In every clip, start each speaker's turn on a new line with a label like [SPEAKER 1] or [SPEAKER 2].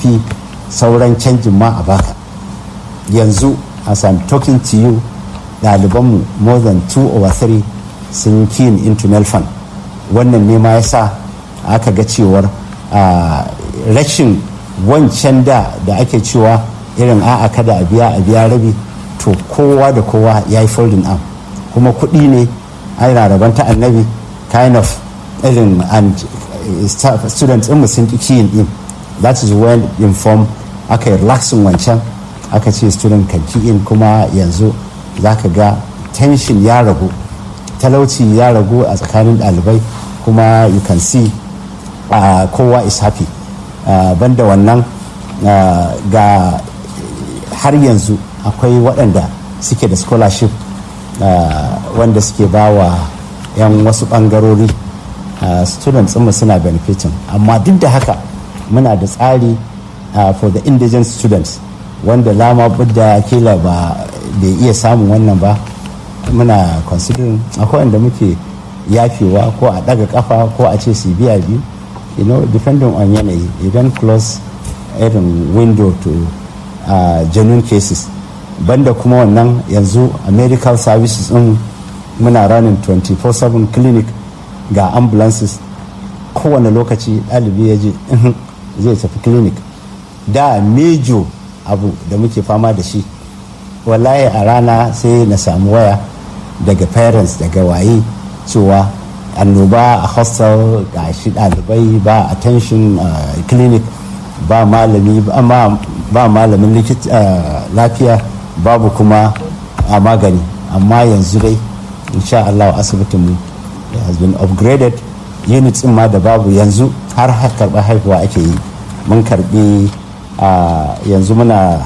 [SPEAKER 1] ɗauki sauran canjin ma a baka yanzu as I'm talking to you ɗalibanmu more than two over three sun keen into nelfan wannan ne ma ya sa aka ga cewar rashin wancan da da ake cewa irin a'a kada a biya a biya rabi to kowa da kowa ya yi folding arm kuma kuɗi ne ana rabon ta annabi kind of irin and students ɗinmu sun ƙi kiyin ɗin that is when inform aka yi relaxing wancan aka ce student kan in kuma yanzu za ka ga tension ya ragu talauci ya ragu a tsakanin ɗalibai kuma you can see uh, kowa is happy uh, banda wannan uh, ga har yanzu akwai waɗanda suke da scholarship wanda suke ba wa 'yan wasu ɓangarori students mu suna benefiting amma duk da haka muna da tsari for the indigent students wanda lama budda kila ba bai iya samun wannan ba muna considering akwai wanda muke yafewa ko a daga kafa ko a ce su biya biyu you know depending on yanayi idan close irin window to uh, genuine cases banda kuma wannan yanzu a medical services din muna running 24/7 clinic ga ambulances kowane lokaci ɗalibi ya je zai tafi clinic da mejo abu da muke fama da shi wallahi a rana sai na samu waya daga parents daga waye cewa annoba a hostel ga shi ɗalibai ba attention uh, clinic ba malami ba malamin lafiya babu kuma a magani amma yanzu dai insha Allah asibitinmu has been upgraded units ma da babu yanzu har karɓar haihuwa ake yi mun karɓi yanzu muna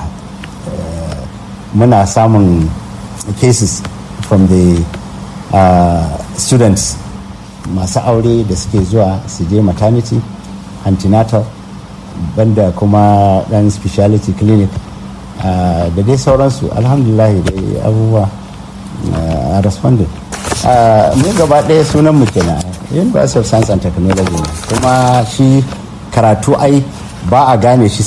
[SPEAKER 1] muna samun cases from the students masu aure da suke zuwa su je maternity antenatal banda kuma dan speciality clinic da dai sauransu alhamdulillah dai abubuwa a responded mu gaba ɗaya sunan mu kenan university of science and technology kuma shi karatu ai ba a gane shi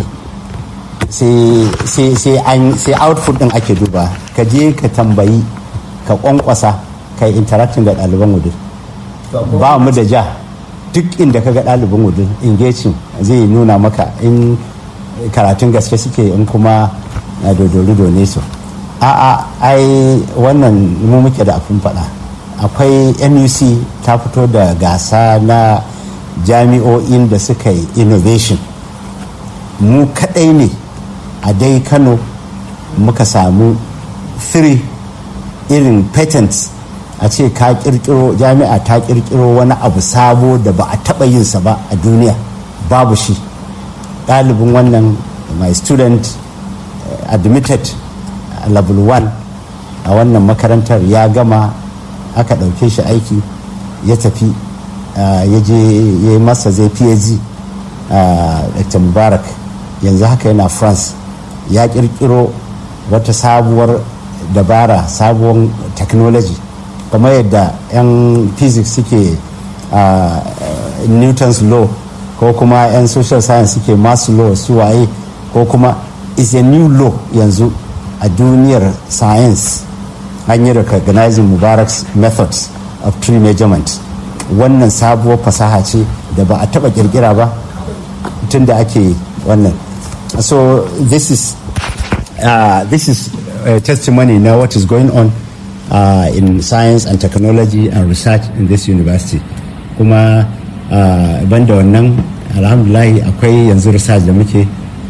[SPEAKER 1] sai sai output din ake duba ka je ka tambayi ka kwankwasa ka interacting da ɗaliban wudin ba mu da ja duk inda ka ga ɗaliban wudin engaging zai nuna maka in karatun gaske suke in kuma dodorido ne su a'a ai wannan mu muke da afin faɗa akwai nuc ta fito da gasa na jami'o'in da suka yi innovation mu kadai ne a dai kano muka samu 3 irin patents a ce ka kirkiro jami'a ta kirkiro wani abu sabo da ba a taba yinsa ba a duniya babu shi ɗalibin wannan my student admitted level 1 a wannan makarantar ya gama aka ɗauke shi aiki ya tafi ya je ya yi masa zai phd dr mubarak yanzu haka yana france ya kirkiro wata sabuwar dabara sabuwar technology kamar yadda 'yan physics suke newton's law ko kuma 'yan social science suke masu law su waye ko kuma is a new law yanzu a duniyar science an yi recognizing mubarak's methods of tree measurement wannan sabuwar fasaha ce da ba a taba kirkira ba tun da ake wannan so this is uh, this is a testimony now what is going on uh, in science and technology and research in this university kuma uh, banda wannan alhamdulahi akwai yanzu research da muke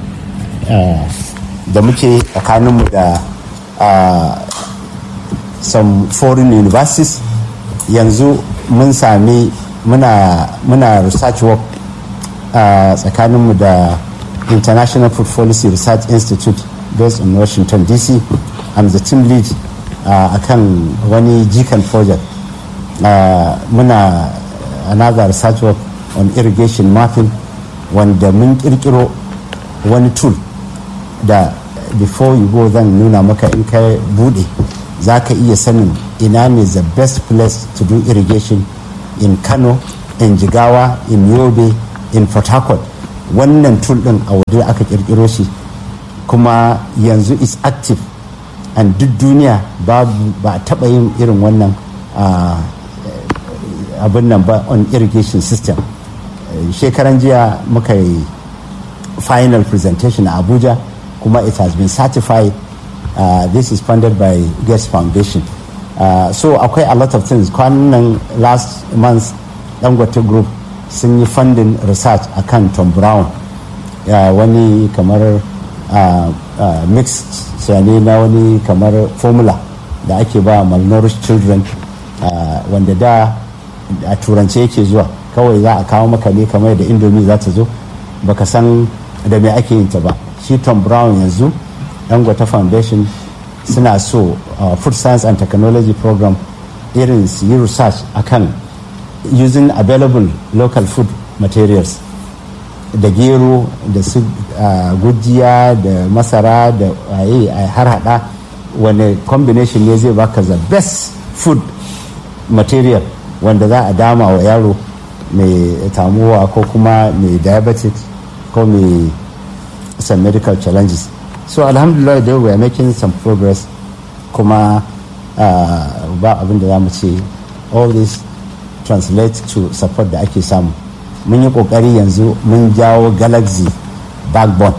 [SPEAKER 1] da muke tsakaninmu da some foreign universities yanzu mun sami muna muna research work tsakaninmu da international food policy research institute based in washington dc i'm the team lead a kan wani jikan project muna another research work on irrigation mapping wanda mun kirkiro wani tool da before you go zan nuna maka in ka bude za ka iya sanin ina ne the best place to do irrigation in kano in jigawa in yobe in port harcourt wannan tool din a waje aka kirkiro shi kuma yanzu is active and duk duniya ba a taba yin irin wannan abin nan ba on irrigation system shekaran jiya muka yi final presentation a abuja kuma it has been certified uh, this is funded by Gates Foundation uh, so akwai a lot of things kwanan last month dangote group sun yi funding research akan tom brown uh, wani kamar uh, uh, mixed sane na wani kamar formula da ake ba malnourished children uh, wanda da a turance yake zuwa kawai za a kawo maka ne kamar da indomie za ta zo baka san da me ake yin ta ba shi tom brown yanzu dangote foundation suna so uh, food science and technology program irin su yi research akan using available local food materials da gero da su uh, gujiya da masara da waye a har hada wani combination ne zai baka the best food material wanda za a dama wa yaro mai tamuwa ko kuma mai diabetic ko mai some medical challenges so alhamdulillah dai we are making some progress kuma uh, ba abin da za mu ce all this translate to support da ake samu mun yi kokari yanzu mun jawo galaxy backbone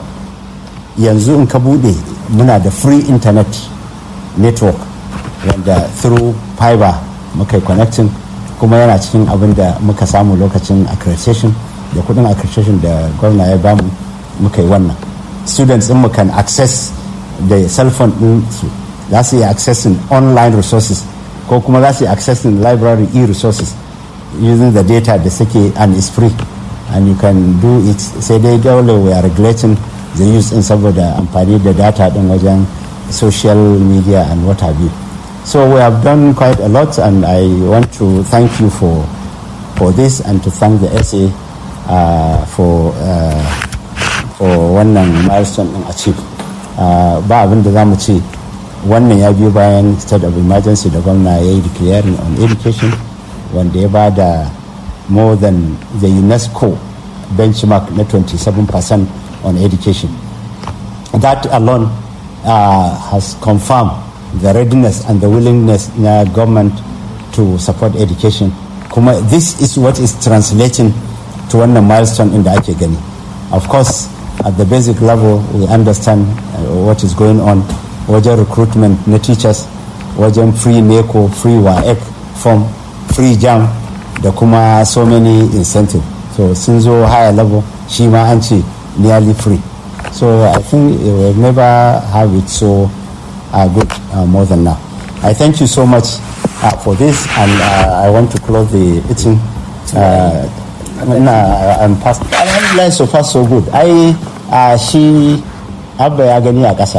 [SPEAKER 1] yanzu in ka bude muna da free internet network wanda through fiber muka yi connecting kuma yana cikin abin da muka samu lokacin accreditation da kudin accreditation da gwamna ya bamu muka yi wannan students mu can access da cell phone din su za su yi accessing online resources ko kuma za su yi accessing library e-resources using the data da suke and is free and you can do it sai dai dole we are regulating the use in saboda amfani da data din wajen social media and what have you so we have done quite a lot and i want to thank you for for this and to thank the SA uh, for uh, for wannan milestone din achieve uh, ba abin da za mu ce wannan ya biyo bayan state of emergency da gwamna ya yi declaring on education wanda ya ba da more than the unesco benchmark na 27% on education that alone uh, has confirmed the readiness and the willingness na government to support education kuma this is what is translating to wannan milestone in da ake gani of course at the basic level we understand uh, what is going on wajen recruitment na teachers wajen free neco free waec form free jam da kuma so many incentive so sun zo higher level shi ma an ce nearly free so i think we will never have it so uh, good uh, more than now i thank you so much uh, for this and uh, i want to close the meeting uh, na I'm past alhamdulillah so far so good ai uh, shi abba ya gani a ƙasa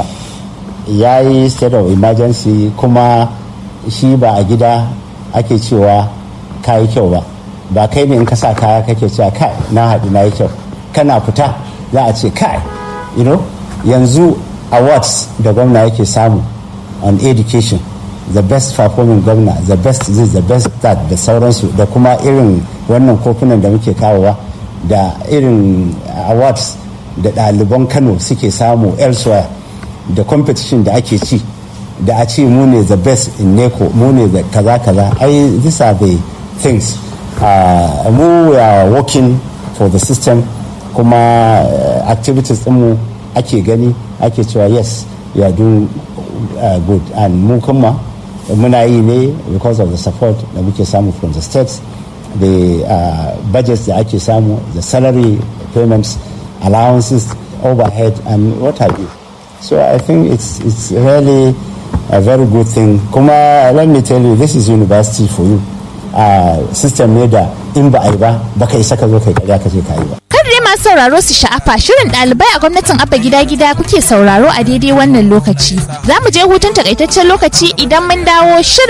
[SPEAKER 1] ya yi state of emergency kuma shi ba a gida ake cewa ka yi kyau ba ba kai ne in ka sa kaya kake cewa kai na haɗu na yi kyau kana fita za a ce kai you know yanzu awards da gwamna yake samu on education the best performing governor the best this the best that da sauransu da kuma irin wannan kofunan da muke kawowa da irin awards da ɗaliban kano suke samu elsewhere da competition da ake ci da a ce mu ne the best in neco mu ne the kaza kaza ai these are the things uh, mu we are working for the system kuma uh, activities mu ake gani ake cewa yes we are doing uh, good and mu kuma muna yi ne because of the support da muke samu from the states the uh, budgets da ake samu the salary payments allowances overhead and what have you so i think it's it's really a very good thing kuma let me tell you this is university for you uh, system ne da in ba a yi ba baka isa ka zo kai karya ka je ka yi ba
[SPEAKER 2] dai masu sauraro su sha'afa shirin ɗalibai a gwamnatin abba gida gida kuke sauraro a daidai wannan lokaci za mu je hutun takaitaccen lokaci idan mun dawo shirin